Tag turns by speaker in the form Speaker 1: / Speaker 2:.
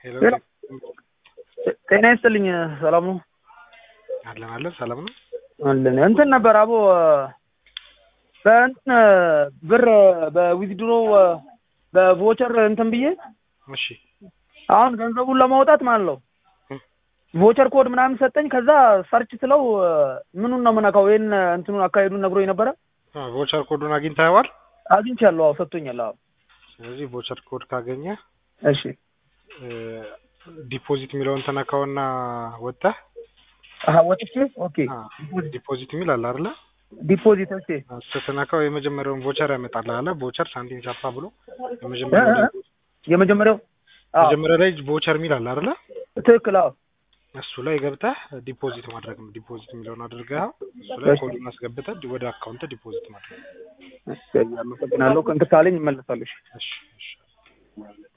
Speaker 1: ሄሎ
Speaker 2: ሄሎ። ጤና ይስጥልኝ። ሰላም ነው
Speaker 1: አለን አለን ሰላም ነው።
Speaker 2: አለን። እንትን ነበር አቦ በእንትን ብር በዊዝድሮ በቮቸር እንትን ብዬ
Speaker 1: እሺ
Speaker 2: አሁን ገንዘቡን ለማውጣት ማለት ነው ቮቸር ኮድ ምናምን ሰጠኝ። ከዛ ሰርች ስለው ምኑን ነው የምነካው? ይህን እንትኑን አካሄዱን ነግሮኝ ነበረ።
Speaker 1: አ፣ ቮቸር ኮዱን አግኝተኸዋል?
Speaker 2: አግኝቻለሁ። አዎ ሰጥቶኛል። አዎ
Speaker 1: ስለዚህ ቮቸር ኮድ ካገኘ
Speaker 2: እሺ
Speaker 1: ዲፖዚት የሚለውን ተነካውና ወጥተህ
Speaker 2: አሀ ወጥቼ ኦኬ
Speaker 1: አ፣ ዲፖዚት የሚል አለ አይደለ?
Speaker 2: ዲፖዚት ኦኬ
Speaker 1: አ፣ ስትነካው የመጀመሪያውን ቮቸር ያመጣልህ አለ ቮቸር ሳንቲም ቻፓ ብሎ የመጀመሪያው ላይ
Speaker 2: የመጀመሪያው አዎ
Speaker 1: መጀመሪያ ላይ ቮቸር የሚል አለ አይደለ?
Speaker 2: ትክክል። አዎ
Speaker 1: እሱ ላይ ገብተህ ዲፖዚት ማድረግ ነው። ዲፖዚት የሚለውን አድርገህ እሱ ላይ
Speaker 2: እሺ።
Speaker 1: ኮዱን አስገብተህ ወደ አካውንት ዲፖዚት ማድረግ ነው።
Speaker 2: እሺ፣ አመሰግናለሁ። ከእንትን ካለኝ እመለሳለሁ። እሺ።
Speaker 1: እሺ እሺ